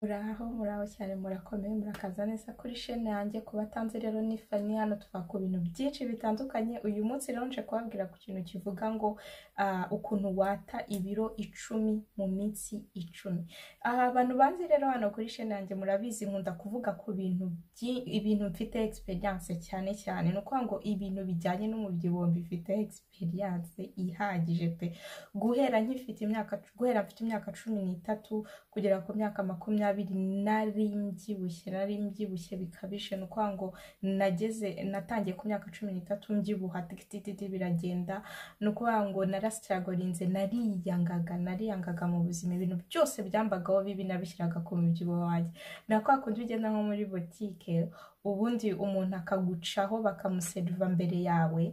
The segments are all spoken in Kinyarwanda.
Muraho muraho cyane murakomeye murakaza neza kuri shene yanjye ku batanzi rero ni Fani hano tuvuga ku bintu byinshi bitandukanye uyu munsi rero nje kubabwira ku kintu kivuga ngo ah, ukuntu wata ibiro icumi mu minsi icumi aha abantu banzi rero hano kuri shene yanjye murabizi nkunda kuvuga ku bintu byi- ibintu mfite experience cyane cyane ni ukuvuga ngo ibintu bijyanye n'umubyibuho mbifite experience ihagije pe guhera nkifite imyaka guhera mfite imyaka cumi n'itatu kugera ku myaka makumyabiri nari mbyibushye nari mbyibushye bikabije ni ukuvuga ngo nageze natangiye ku myaka cumi n'itatu mbyibuha tigitititi biragenda ni ukuvuga ngo narasitiragorinze nariyangaga nariyangaga mu buzima ibintu byose byambagaho bibi nabishyiraga ku mubyibuho wanjye na kwa kundi ugenda nko muri botike ubundi umuntu akagucaho bakamuseriva mbere yawe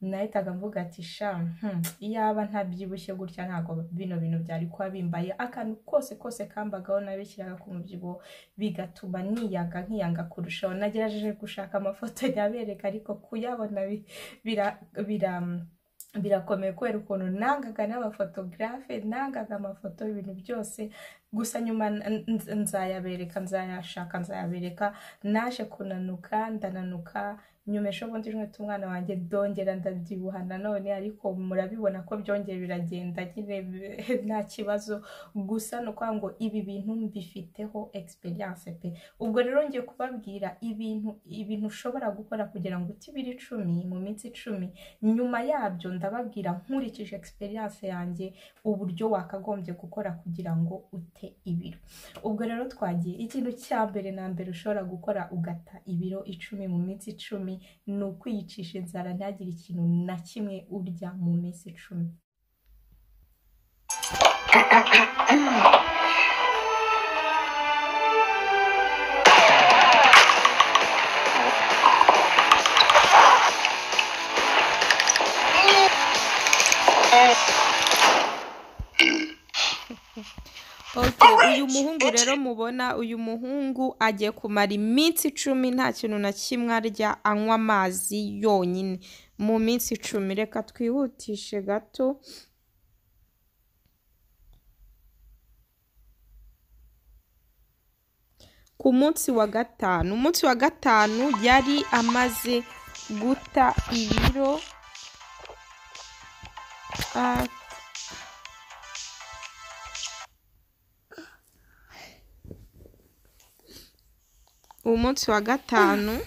nahitaga mvuga ati sha hmm, iyaba ntabyibushye gutya ntabwo bino bintu byari kuba bimbaye akantu kose kose kambagaho nabishyiraga ku mubyibuho bigatuma niyanga nkiyanga kurushaho nagerageje gushaka amafoto yabereka ariko kuyabona bi- bira, bira birakomeye kubera ukuntu nangaga n'abafotogarafe nangaga amafoto ibintu byose gusa nyuma n- n- nzayabereka nzayashaka nzayabereka naje kunanuka ndananuka nyumesha ubundi nkweto umwana wanjye ndongera ndabyibuha nanone ariko murabibona ko byongeye biragenda nyine bi- nta kibazo gusa ni ukuvuga ngo ibi bintu mbifiteho experience pe ubwo rero ngiye kubabwira ibintu ibintu ushobora gukora kugira ngo utibire icumi mu minsi icumi nyuma yabyo ndababwira nkurikije experience yanjye uburyo wakagombye gukora kugira ngo ute ibiro ubwo rero twagiye ikintu cya mbere na mbere ushobora gukora ugata ibiro icumi mu minsi icumi ni ukwiyicisha inzara ntihagire ikintu na kimwe urya mu minsi icumi Ok, uyu muhungu rero mubona uyu muhungu agiye kumara iminsi icumi nta kintu na kimwe arya anywa amazi yonyine mu minsi icumi reka twihutishe gato ku munsi wa gatanu umunsi wa gatanu yari amaze guta ibiro ah, umunsi wa gatanu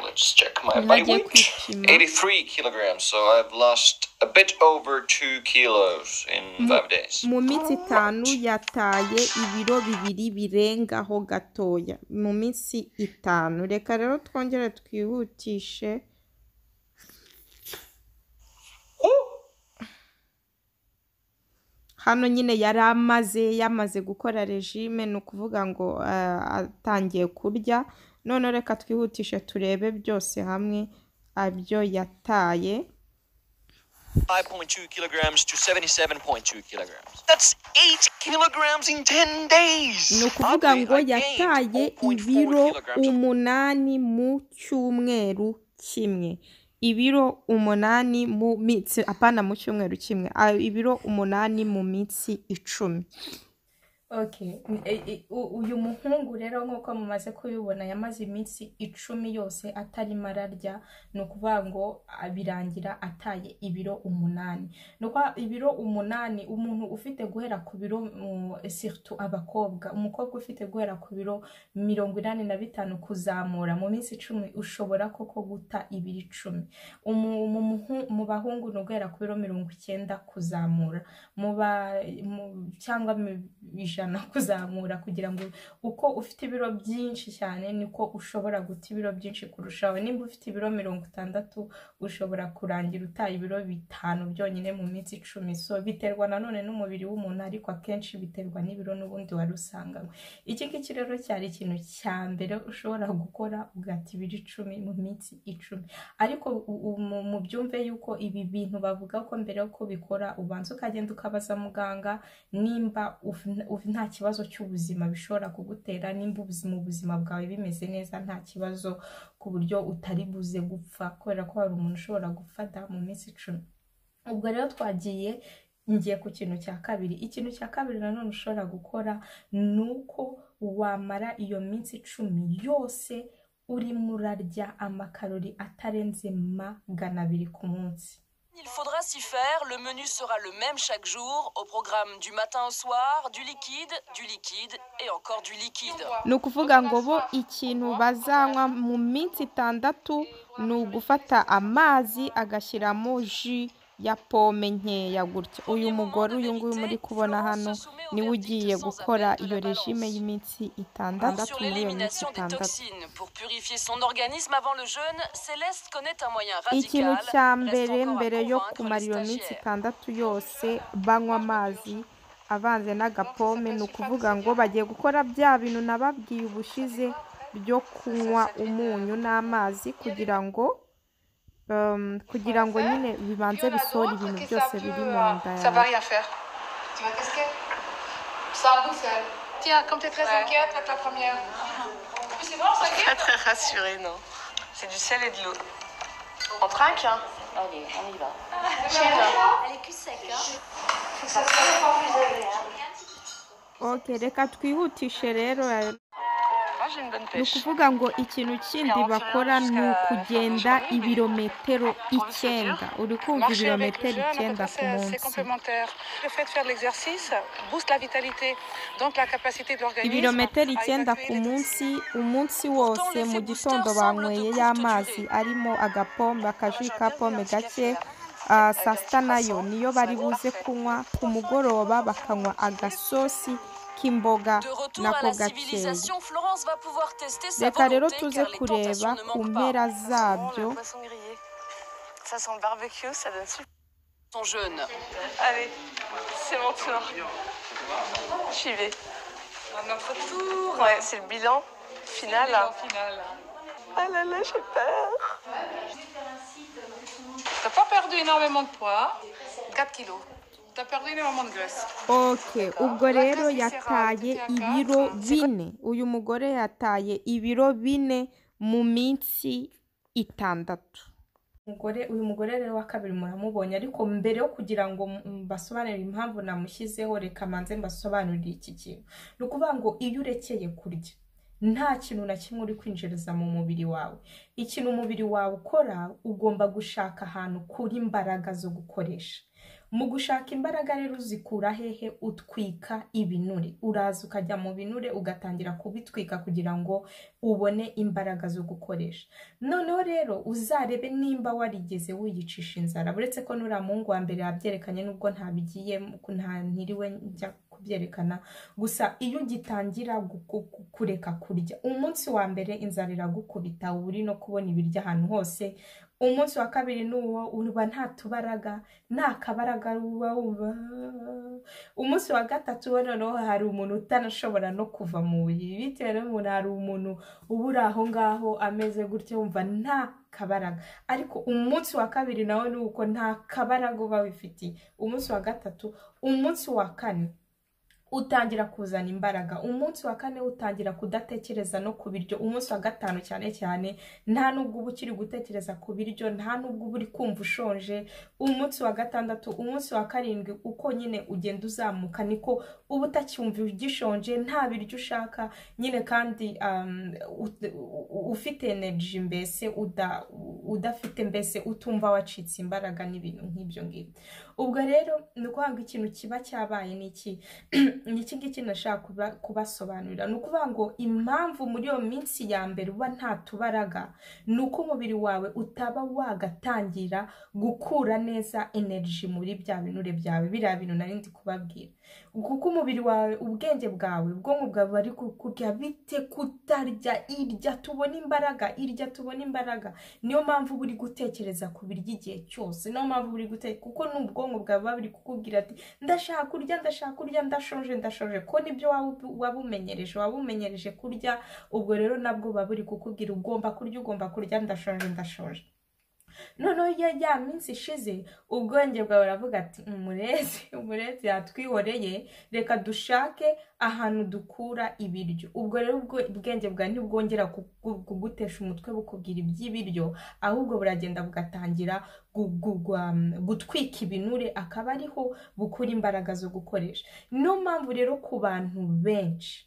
Let's check my body yagiye weight. kwipima 83 kilograms, so I've lost a bit over 2 kilos in mu 5 days. mu minsi itanu Alright. yataye ibiro bibiri birengaho gatoya mu minsi itanu reka rero twongere twihutishe Woo! hano nyine yari amaze yamaze gukora regime ni ukuvuga ngo eh, atangiye kurya noneho reka twihutishe turebe byose hamwe abyo yataye 5.2 kilograms to 77.2 kilograms. That's 8 kilograms in 10 ni days! ukuvuga Oddly, ngo I gained yataye 0.4 ibiro kilograms of umunani mu cyumweru kimwe ibiro umunani mu minsi apana mu cyumweru kimwe ah, ibiro umunani mu minsi icumi Okay. e- e- u- uyu muhungu rero nk'uko mumaze kubibona yamaze iminsi icumi yose atarimo ararya ni ukuvuga ngo ah, birangira ataye ibiro umunani ni ukuvuga ibiro umunani umuntu ufite guhera ku biro mu- surtout abakobwa umukobwa ufite guhera ku biro mirongo inani na bitanu kuzamura mu minsi icumi ushobora koko guta ibiro icumi Umu- mu muhu- mu bahungu ni uguhera ku biro mirongo icyenda kuzamura muba mu- cyangwa mu- ijana kuzamura kugira ngo uko ufite ibiro byinshi cyane niko ushobora guta ibiro byinshi kurushaho nimba ufite ibiro mirongo itandatu ushobora kurangira utaye ibiro bitanu byonyine mu minsi icumi so biterwa nanone n'umubiri w'umuntu ariko akenshi biterwa n'ibiro n'ubundi wari usanganywe iki ngiki rero cyari ikintu cya mbere ushobora gukora ugata ibiro icumi mu minsi icumi ariko u- u- mu mu byumve yuko ibi bintu bavuga ko mbere yo kubikora ubanza ukagenda ukabaza muganga nimba uf- uf- nta kibazo cy'ubuzima bishobora kugutera nimba ubuzima ubuzima bwawe bimeze neza nta kibazo ku buryo utari buze gupfa kubera ko hari umuntu ushobora gufata mu minsi icumi ubwo rero twagiye ngiye ku kintu cya kabiri ikintu cya kabiri nanone ushobora gukora ni uko wamara iyo minsi icumi yose urimo urarya amakarori atarenze magana abiri ku munsi Il faudra s'y faire, le menu sera le même chaque jour, au programme du matin au soir, du liquide, du liquide et encore du liquide. ni ukuvuga ngo bo ikintu bazanywa mu minsi itandatu ni ugufata amazi agashyiramo ji ya pome nkeya gutya uyu mugore uyu nguyu muri kubona hano niwe ugiye gukora iyo rejime y'iminsi itandatu Sur muri iyo minsi l'élimination des itandatu toxines, pour purifier son organisme avant le jeûne, Céleste connaît un moyen ikintu cya radical. mbere mbere yo kumara iyo minsi minsi itandatu yose banywa amazi avanze n'agapome ni ukuvuga ngo bagiye gukora bya bintu nababwiye ubushize byo kunywa umunyu n'amazi kugira ngo um, kugira ngo nyine bibanze bisohore ibintu byose biri mu nda Ça va yawe rien faire. Tu vas casquer Ça en bouffelle. Tiens, comme t'es très Ouais. inquiète, t'es la première. C'est bon, ça Pas très rassurée, non. C'est du sel et de l'eau. On trinque, hein Allez, on y va. Elle est cul sec, hein ok reka twihutishe rero eh, Moi, j'ai une bonne ni pêche. ukuvuga ngo ikintu kindi bakora ni ukugenda ibirometero icyenda uri kumva Marcher avec le ibirometero jeûne, en icyenda ku fait, c'est c'est munsi complémentaire. Le fait de faire de l'exercice booste la vitalité, donc la capacité de l'organisme. ibirometero à icyenda évacuer ku les munsi umunsi wose mu gitondo banyweye y'amazi arimo agapombe akaji ka pome gake ah, saa sita nayo niyo bari buze kunywa ku mugoroba bakanywa agasosi k'imboga De retour à nako la gakeya civilisation, Florence va pouvoir tester sa reka rero volonté tuze car les kureba tentations ne ku manquent pas. mpera tomates, zabyo le poisson grillé. Ça sent le barbecue, ça donne super. Son jeûne. Allez, c'est mon tour. J'y vais. Ouais, c'est le bilan final. Ah là là, j'ai peur. T'as pas perdu énormément de poids. 4 kilos. T'as perdu énormément de graisse. ok ubwo rero Bakase yataye serrano, ibiro teteka. bine uyu mugore yataye ibiro bine mu minsi itandatu umugore uyu mugore rero wa kabiri muramubonye ariko mbere yo kugira ngo m- mbasobanurire impamvu namushyizeho reka manze mbasobanurire iki kintu ni ukuvuga ngo iyo urekeye kurya nta kintu na kimwe uri kwinjiriza mu mubiri wawe ikintu umubiri wawe ukora ugomba gushaka ahantu kuri imbaraga zo gukoresha mu gushaka imbaraga rero uzikura hehe utwika ibinure uraza ukajya mu binure ugatangira kubitwika kugira ngo ubone imbaraga zo gukoresha noneho rero uzarebe nimba warigeze wiyicisha inzara uretse ko nuriya muhungu wa mbere yabyerekanye nubwo ntabigiye nta ntiriwe njya kubyerekana gusa iyo ugitangira guku- ku- kureka kurya umunsi wa mbere inzara iragukubita uba uri no kubona ibiryo ahantu hose umunsi wa kabiri ni uwo uba nta tubaraga nta kabaraga uba wumva umunsi wa gatatu we noneho hari umuntu utanashobora no kuva mu buriri bitewe n'umuntu hari umuntu uba uri aho ngaho ameze gutya wumva nta kabaraga ariko umunsi wa kabiri nawe ni uko nta kabaraga uba wifitiye umunsi wa gatatu umunsi wa kane utangira kuzana imbaraga umunsi wa kane utangira kudatekereza no ku biryo umunsi wa gatanu cyane cyane nta nubwo uba ukiri gutekereza ku biryo nta nubwo uba uri kumva ushonje umunsi wa gatandatu umunsi wa karindwi uko nyine ugenda uzamuka niko uba utacyumva ugishonje nta biryo ushaka nyine kandi um, ut- u- u- ufite energy mbese uda- udafite mbese utumva wacitse imbaraga n'ibintu nk'ibyo ngibyo ubwo rero ni ukuvuga ngo ikintu kiba cyabaye ni iki ni iki ngiki nashaka kuba- kubasobanurira ni ukuvuga ngo impamvu muri iyo minsi ya mbere uba nta tubaraga ni uko umubiri wawe utaba wagatangira gukura neza energy muri bya binure byawe biriya bintu nari ndi kubabwira kuko umubiri wawe ubwenge bwawe ubwonko bwawe bari kukubwira bite kutarya irya tubona imbaraga irya tubona imbaraga niyo mpamvu buri gutekereza ku biryo igihe cyose niyo mpamvu buri gutekereza kuko ni ubwonko bwawe buba buri kukubwira ati ndashaka kurya ndashaka kurya ndashonje ndashonje ko nibyo waba- waba umenyereje waba umenyereje kurya ubwo rero nabwo buba buri kukubwira ugomba kurya ugomba kurya ndashonje ndashonje noneho iyo ya minsi ishize ubwenge bwawe buravuga ati umurezi umurezi yatwihoreye reka dushake ahantu dukura ibiryo ubwo rero ubwo- ubwenge bwawe ntibwongera kugu- kugutesha umutwe bukubwira iby'ibiryo ahubwo buragenda bugatangira gu- gu- gwa- gutwika ibinure akaba ariho bukura imbaraga zo gukoresha niyo mpamvu rero ku bantu benshi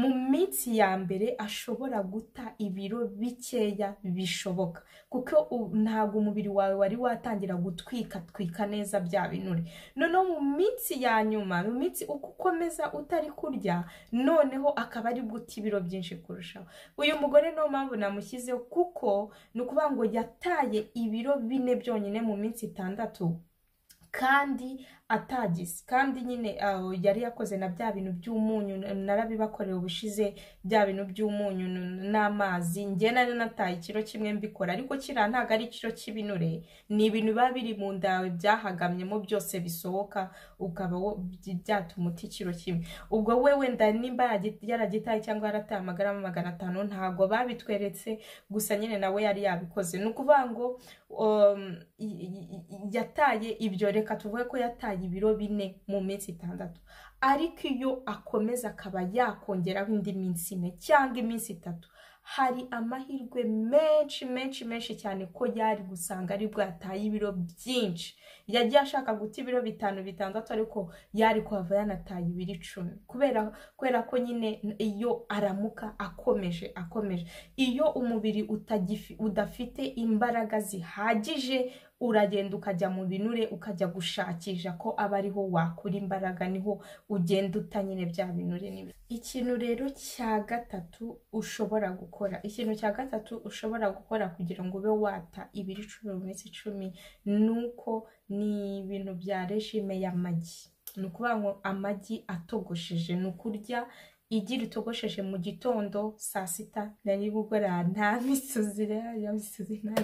mu minsi ya mbere ashobora guta ibiro bikeya bishoboka kuko u- ntabwo umubiri wawe wari watangira gutwika twika neza bya binure noneho mu minsi ya nyuma mu minsi uko ukomeza utari kurya noneho akaba ari guta ibiro byinshi kurushaho uyu mugore niyo mpamvu namushyizeho kuko ni ukuvuga ngo yataye ibiro bine byonyine mu minsi itandatu kandi atagise kandi nyine aho yari yakoze na bya bintu by'umunyu n- narabibakoreye ubushize bya bintu by'umunyu n- n'amazi njye nari nataye ikiro kimwe mbikora ariko kiriya ntabwo ari ikiro cy'ibinure ni ibintu biba biri mu nda yawe byahagamyemo byose bisohoka ukaba wo- byi- byatuma uta ikiro kimwe ubwo we wenda nimba yaragi- yaragitaye cyangwa yarataye amagarama magana atanu ntabwo babitweretse gusa nyine nawe yari yabikoze ni ukuvuga ngo um, i- i- i- yataye ibyo reka tuvuge ko yataye ibiro bine mu minsi itandatu ariko iyo akomeza akaba yakongeraho indi minsi ine cyangwa iminsi itatu hari amahirwe menshi menshi menshi cyane ko yari gusanga ari bwataye ibiro byinshi yagiye ashaka guta ibiro bitanu bitandatu ariko yari kuhava yanataye ibiro icumi kubera kubera ko nyine iyo aramuka akomeje akomeje iyo umubiri utagifi- udafite imbaraga zihagije uragenda ukajya mu binure ukajya gushakisha ko aba ariho wakura imbaraga niho ugenda uta nyine bya binure n'ibindi ikintu rero cya gatatu ushobora gukora ikintu cya gatatu ushobora gukora kugira ngo ube wata ibiri icumi mu minsi icumi ni uko ni ibintu bya regime y'amagi ni ukuvuga ngo amagi atogosheje ni ukurya igi ritogosheje mu gitondo saa sita na nimugora nta misozi rero ya misozi nta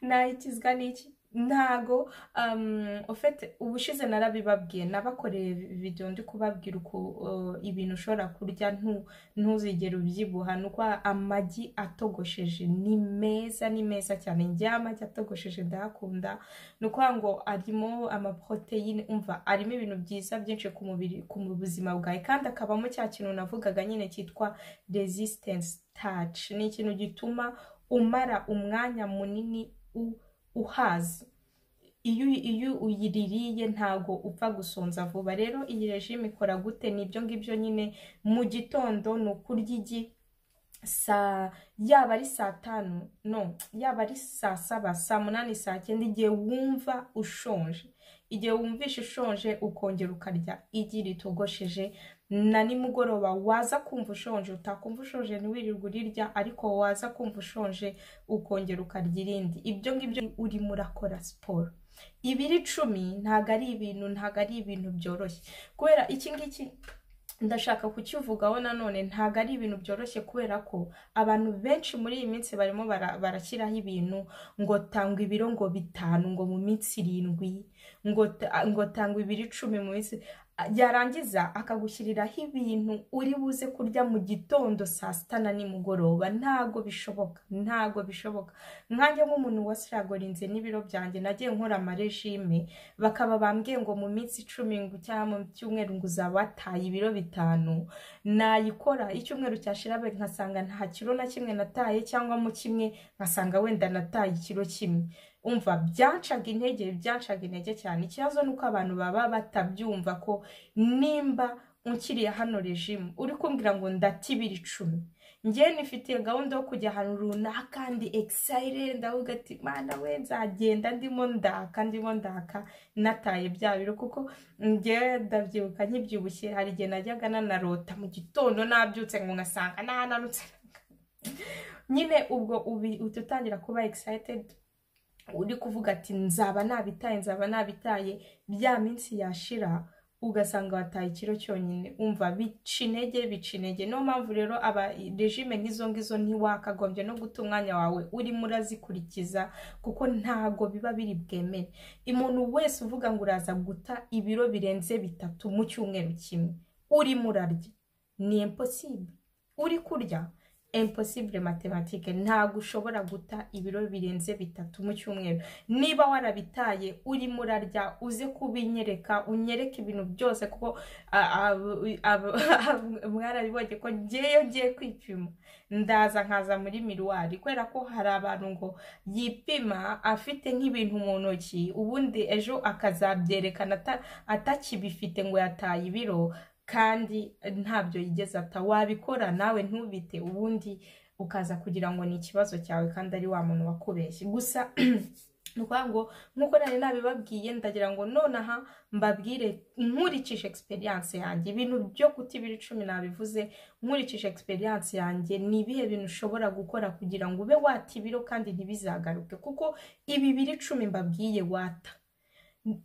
nayikizwa n'iki ntago um, ufite ubushize narabibabwiye nabakoreye video ndi kubabwira uko uh, ibintu ushobora kurya ntu- ntuzigere ubyibuha ni uko amagi atogosheje ni meza ni meza cyane njyewe amagi atogosheje ndayakunda ni ukuvuga ngo arimo amaporoteyine umva arimo ibintu byiza byinshi ku mubiri ku buzima bwawe kandi akabamo cya kintu navugaga nyine cyitwa resistance touch ni ikintu gituma umara umwanya munini u- uhaze iyo iyo uyiririye ntago upfa gusonza vuba rero iyi regime ikora gute ni ibyo ngibyo nyine mu gitondo ni ukurya igi saa yaba ari saa tanu no yaba ari saa saba saa munani saa cyenda igihe wumva ushonje igihe wumvisha ushonje ukongera ukarya igi ritogosheje na nimugoroba waza kumva ushonje utakumva ushonje ntiwirirwe urirya ariko waza kumva ushonje ukongera ukarya irindi ibyo ngibyo urimo urakora siporo ibiri icumi ntabwo ari ibintu ntabwo ari ibintu byoroshye kubera iki ngiki ndashaka kukivugaho nanone ntabwo ari ibintu byoroshye kubera ko abantu benshi muri iyi minsi barimo bara- barashyiraho ibintu ngo tanga ibiro ngo bitanu ngo mu minsi irindwi ngo ta- ngo tanga ibiro icumi mu minsi yarangiza akagushyiriraho ibintu uri buze kurya mu gitondo saa sita na nimugoroba ntago bishoboka ntago bishoboka nkanjye nk'umuntu wasiragorinze n'ibiro byanjye nagiye nkora amarejime bakaba bambwiye ngo mu minsi icumi ngo cyangwa mu cyumweru ngo uzaba wataye ibiro bitanu nayikora icyumweru cyashirabe nkasanga nta kiro na kimwe nataye cyangwa mu kimwe nkasanga wenda nataye ikiro kimwe umva byancaga intege byancaga intege cyane ikibazo ni uko abantu baba batabyumva ko nimba unkiriye hano rejimu uri kumbwira ngo ndata ibiro icumi njyewe nifitiye gahunda yo kujya ahantu runaka ndi excited ndavuga ati mana we nzagenda ndimo ndaka ndimo ndaka nataye bya biro kuko njyewe ndabyibuka nkibyibushye hari igihe najyaga nanarota mu gitondo nabyutse ngo ngasanga nananutse nyine ubwo ubi uhita utangira kuba excited uri kuvuga ati nzaba nabitaye nzaba nabitaye bya minsi yashira ugasanga wataye ikiro cyonyine umva bica intege bica intege niyo mpamvu rero aba regime nk'izo ngizo ntiwakagombye no guta umwanya wawe urimo urazikurikiza kuko ntago biba biri bwemere umuntu wese uvuga ngo uraza guta ibiro birenze bitatu mu cyumweru kimwe urimo urarya ni imposible uri kurya impossible matematike ntabwo ushobora guta ibiro birenze bitatu mu cyumweru niba warabitaye urimo urarya uze kubinyereka unyereke ibintu byose kuko ah, ah, ah, ah, mwarabibonye ko ngeyo ngiye kwipima ndaza nkaza muri miruwari kubera ko hari abantu ngo yipima afite nk'ibintu mu ntoki ubundi ejo akazabyerekana ata- atakibifite ngo yataye ibiro kandi ntabyo yigeze ata wabikora nawe ntubite ubundi ukaza kugira ngo ni ikibazo cyawe kandi ari wa muntu wakubeshye gusa ni ukuvuga ngo nk'uko nari nabibabwiye ndagira ngo nonaha mbabwire nkurikije experience yanjye ibintu byo guta ibiri cumi nabivuze nkurikije experience yanjye ni ibihe bintu ushobora gukora kugira ngo ube wata ibiro kandi ntibizagaruke kuko ibi biri cumi mbabwiye wata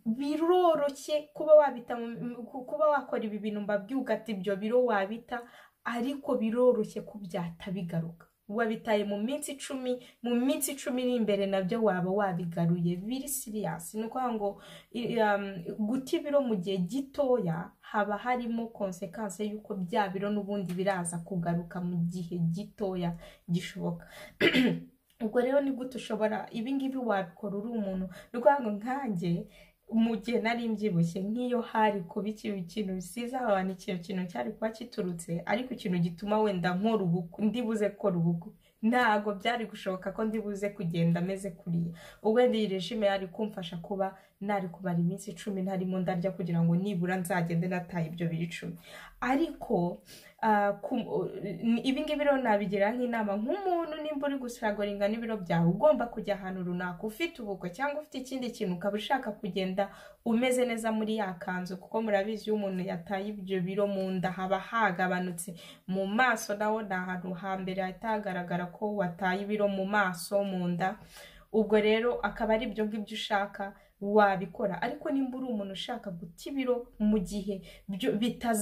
biroroshye kuba wabita mu- ku- kuba wakora ibi bintu mbabwiye ugata ibyo biro wabita ariko biroroshye kubyata bigaruka wabitaye mu minsi icumi mu minsi icumi iri imbere nabyo waba wabigaruye biri siriyasi ni ukuvuga ngo i- um, guta ibiro mu gihe gitoya haba harimo konsekanse y'uko bya biro n'ubundi biraza kugaruka mu gihe gitoya gishoboka ubwo rero ni gute ushobora ibingibi wabikora uri umuntu ni ukuvuga ngo nkanjye mu gihe nari mbyibushye nk'iyo hari kuba ikintu ikintu bisize abantu ikintu kintu cyari kuba kiturutse ariko ikintu gituma wenda nkora ubukwe ndibuze gukora ubukwe ntabwo byari gushoboka ko ndibuze kugenda ameze kuriya ubwo rero iyi regime yari kumfasha kuba nari kubara iminsi icumi ntarimo ndarya kugira ngo nibura nzagende nataye ibyo biri icumi ariko ah, ku- ni- ibi ngibi rero nabigira nk'inama nk'umuntu nimba uri gusiragoringa n'ibiro byawe ugomba kujya ahantu runaka ufite ubukwe cyangwa ufite ikindi kintu ukaba ushaka kugenda umeze neza muri ya kanzu kuko murabizi iyo umuntu yataye ibyo biro mu nda haba hagabanutse mu maso naho ni ahantu hambere hahita hagaragara ko wataye ibiro mu maso mu nda ubwo rero akaba ari ibyo ngibyo ushaka wabikora ariko nimba uri umuntu ushaka guta ibiro mu gihe byo-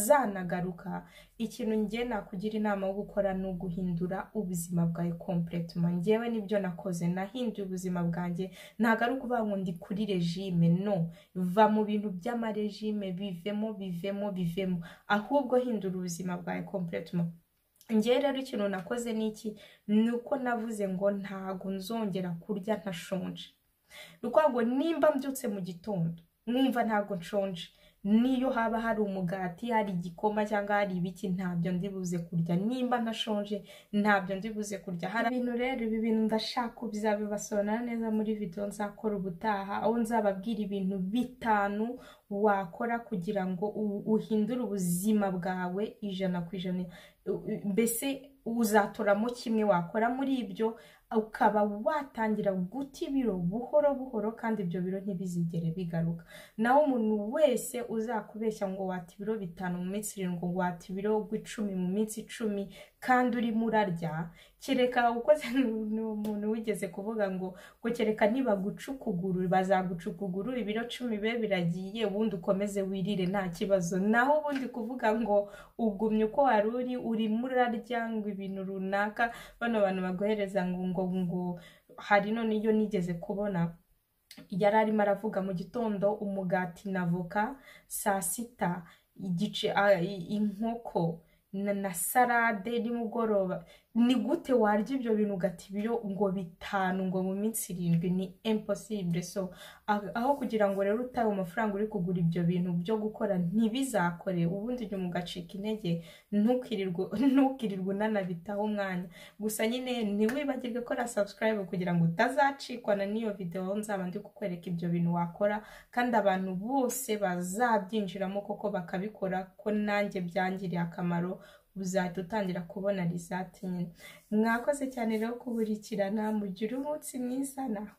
bitazanagaruka ikintu ngiye nakugira inama yo gukora ni uguhindura ubuzima bwawe kompletement ngewe nibyo nakoze nahinduye ubuzima bwanjye ntabwo ari ukuvuga ngo ndi kuri regime no va mu bintu by'amaregime bivemo bivemo bivemo ahubwo hindura ubuzima bwawe kompletement ngewe rero ikintu nakoze ni iki ni uko navuze ngo ntago nzongera kurya ntashonje ni ukuvuga ngo nimba mbyutse mu gitondo mwumva ntago nshonje niyo haba hari umugati hari igikoma cyangwa hari ibiki ntabyo ndi buze kurya nimba ntashonje ntabyo ndi buze kurya hari ibintu rero ibi bintu ndashaka bizabibasobanura neza muri video nzakora ubutaha aho nzababwira ibintu bitanu wakora kugira ngo u- uhindure ubuzima bwawe ijana ku ijana U- u- mbese uzatoramo kimwe wakora muri ibyo ukaba watangira guta ibiro buhoro buhoro kandi ibyo biro ntibizigere bigaruka naho umuntu wese uzakubeshya ngo wata ibiro bitanu mu minsi irindwi ngo wata ibiro icumi mu minsi icumi kandi urimo urarya kereka ukoze ni umuntu wigeze kuvuga ngo ngo kereka nibaguca ukuguru bazaguca ukuguru ibiro cumi be biragiye ubundi ukomeze wirire nta kibazo naho ubundi kuvuga ngo ugumye uko wari uri urimo urarya ngo ibintu runaka bano bantu baguhereza ngo ngo ngo hari none iyo nigeze kubona yari arimo aravuga mu gitondo umugati na voka saa sita igice a- i- inkoko na, na salade nimugoroba ni gute warya ibyo bintu ugata ibiro ngo bitanu ngo mu minsi irindwi ni impossible so a- aho kugira ngo rero utahe amafaranga uri kugura ibyo bintu byo gukora ntibizakore ubundi inyuma ugacika intege ntukirirwe ntukirirwe unanabitaho umwanya gusa nyine ntiwibagirwe kora subscribe kugira ngo utazacikwana n'iyo videwo nzaba ndi kukwereka ibyo bintu wakora kandi abantu bose bazabyinjiramo koko bakabikora ko nanjye byangiriye akamaro uzahita utangira kubona risati nyine mwakoze cyane rero kuburikirana mugire umunsi mwiza naho